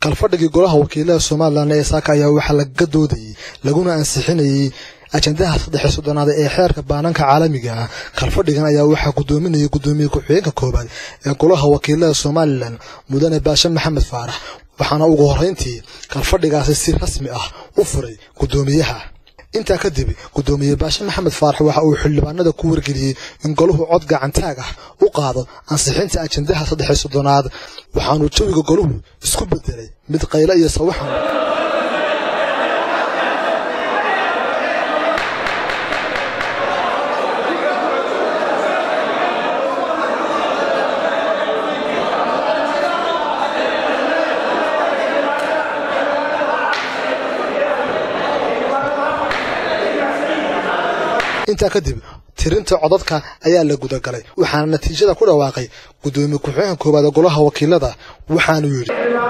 kalfadhigii golaha wakiilada somalilan ee saaka ayaa waxaa lagaga doodayey laguna ansixinayey ajandaha saddex soddonaad ee xeerka baananka caalamiga ah kalfadhigan ayaa waxaa gudoominayay gudoomiye ku-xigeenka koowaad ee golaha wakiilada somalilan mudane baashe maxamed faarax waxaana ugu horreyntii kalfadhigaasi si rasmi ah u furay gudoomiyaha intaa kadib gudoomiye baashe maxamed faarax waxa uu xildhibaanada ku wargeliyey in golahu cod gacantaag ah u qaado ansixinta ajandaha saddex soddonaad waxaanuu jawiga golahu isku bedelay mid qayle iyo sawaxan intaa kadib tirinta codadka ayaa la gudagalay waxaana natiijada ku dhawaaqay gudoomiye ku-xigeenka koowaad ee golaha wakiilada waxaanuu yidhi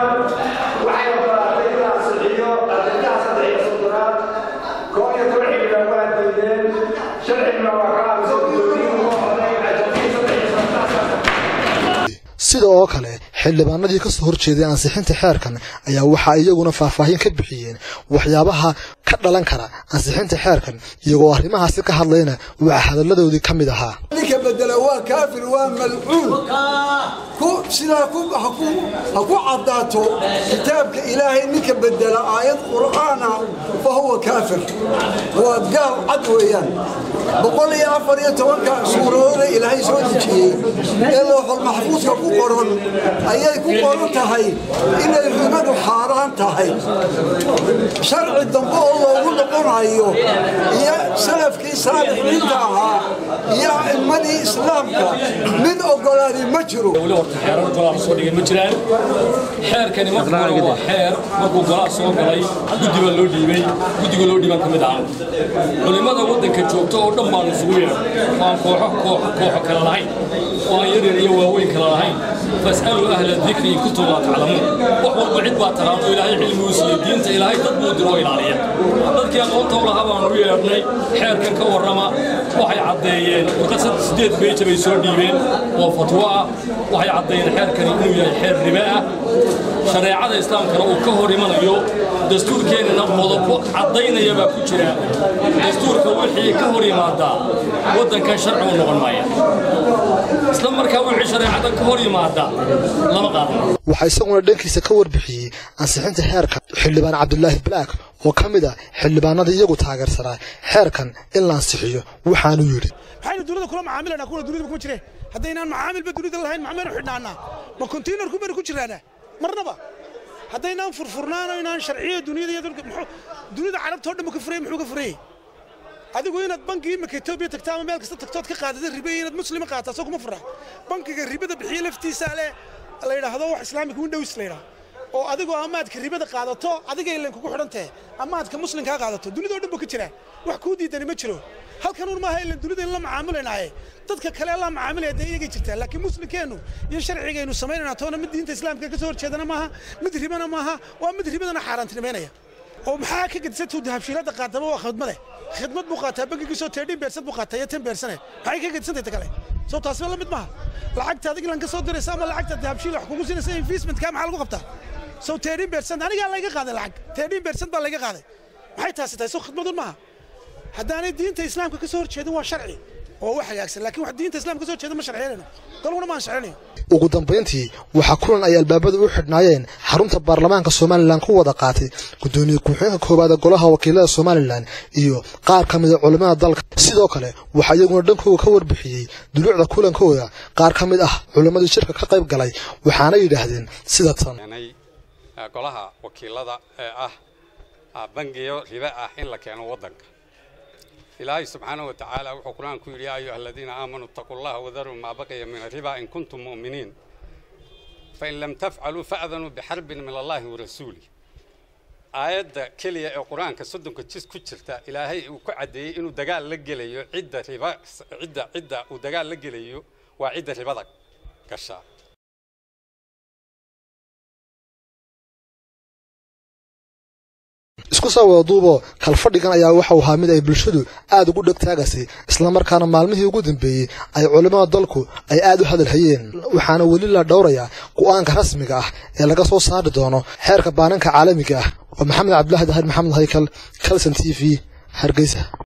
sida oo kale xildhibaanadii ka soo horjeeday ansixinta xeerkan ayaa waxaa iyaguna faahfaahin ka bixiyeen waxyaabaha ka dhalan kara ansixinta xeerkan iyagoo arrimahaasi ka hadlayna waxaa hadalladoodii ka mid ahaa ninka bedela waa kaafir waa malcuun sidaa ha ku caddaato kitaabka ilaahay ninka bedela aayad qur'aana fa huwa kaafir waa gaal cad weeyaan boqol iyo afar iyo tobanka suuradooda ilaahay soo dejiyey ee looxol maxfuudka ku qoran ayay ku qoran tahay inay ribadu xaaraan tahay sharci dambe oo loogu noqonayo iyo salafkii saalixiinta ahaa iyo a'immadii islaamka mid ogolaani ma jiro xeerar golaha soo dhigay ma jiraan xeerkani marka hore waa xeer markuu golaha soo galay guddi baa loo dhiibay guddiga loo dhiiban ka mid ahaa culimmada waddanka joogta oo dhan baanu isugu yeedhay aan kooxo kooxo kale lahayn oo aan yaryar iyo waaweyn kale lahayn fas'aluu ahla dikri in kuntum laa taclamuun wax walba cid baa taqaano ilaahay cilmiguu siiye diinta ilaahay dad buu diro oo ilaaliya dadkii aqoonta u lahaa baanu u yeedhnay xeerkan ka warrama waxay caddeeyeen warqad siddeed beeja bay soo dhiibeen oo fatwo ah waxay caddeeyeen xeerkani inuu yahay xeer ribe ah shareecada islaamkana uu ka hor imanayo dastuurkeennana qodobo caddaynaya baa ku jira dastuurka wixii ka hor yimaadaa waddankan sharci u noqon maaya isla markaa wixii shareecada ka hor yimaada lama qaadan waxaa isaguna dhankiisa ka warbixiyey ansixinta xeerkan xildhibaan cabdulaahi black oo ka mid ah xildhibaanada iyagu taageersanaa xeerkan in la ansixiyo waxaanuu yidhi maxaynu dunida kula macaamilanaa kuwa dunida kuma jireen haddaynaan macaamilba dunida lahayn maxmaynu xidhnaanaa ma konteynerku baynu ku jiraanaa marnaba haddaynaan furfurnaano inaan sharciya duniyada iyo dunida carabta oo dhan ka furayay muxuu ka furayey adigu inaad banki imika etoobiya tagta ama meel kasta tagtood ka qaadada ribe iyo inaad muslima qaata soo kuma fura bankiga ribada bixiya laftiisa leh la yidhaahdo wax islaamika windows la yidhaahdo oo adigoo amaadka ribada qaadato adiga ilan kugu xidhantahe amaadka muslimkaa qaadato dunidao dhan buu ka jiraa wax kuu diidani ma jiro halkan un maaha ilan dunida in la macaamilaynaaye dadka kale la macaamilaya dee iyagay jirtaa laakiin muslimkeennu iyo sharcigaynu samaynayna toona mid diinta islaamka ka soo horjeedana maaha mid ribana maaha waa mid ribadana xaaraantinimaynaya oo maxaa ka gedisantuu dahabshiilada qaataba waa khidmade khidmad buu qaataa bankigiisoo teedhin beersad buu qaataa iyo ten beersane maxay ka gedisantay ta kale soo taasba la mid maaha lacagta adig ilan ka soo diraysa ama lacagta dahabshiil wax kugu siinaysa investmentka maxaa lagu qabtaa soo teedhin beersad anigaa layga qaaday lacag teedhin beersad baa layga qaaday maxay taasi tahay soo khidmadun maaha haddaanay diinta islaamka ka soo horjeedin waa sharci oo wax hagaagsan laakiin wax diinta islaamka ka soo horjeeda ma sharciyanayno dalkuna maan sharcinayo ugu dambayntii waxaa kulan ay albaabada u xidhnaayeen xarunta baarlamaanka somalilan ku wada qaatay gudoomiye ku-xigeenka koowaad ee golaha wakiilada somalilan iyo qaar ka mida culimmada dalka sidoo kale waxaa iyaguna dhankooda ka warbixiyey duluucda kulankooda qaar ka mid ah culimmadii shirka ka qayb galay waxaana yidhaahdeen sida tan golaha wakiilada ee ah bangiyo ribe ah in la keeno waddanka ilaahay subxaanahu watacaala wuxuu qur-aan ku yidhi yaa ayuha aladiina aamanuu ittaquu llaha wadaruu maa baqiya min arriba in kuntum mu'miniin fain lam tafcaluu fa'danuu bixarbin min allahi warasuulih aayadda keliya ee qur-aanka soddonka jis ku jirta ilaahay uu ku caddeeyey inuu dagaal la gelayo cidda riba cidda cidda uu dagaal la gelayo waa cidda ribada gasha isku soo wada duubo kalfadhigan ayaa waxau ahaa mid ay bulshadu aad ugu dhegtaagaysay islamarkaana maalmihii ugu dambeeyey ay culimmada dalku ay aad u hadalhayeen waxaana weli la dhowrayaa go-aanka rasmiga ah ee laga soo saari doono xeerka baananka caalamiga ah waa maxamed cabdulaahi dahir maxamed haykal calson t v hargeysa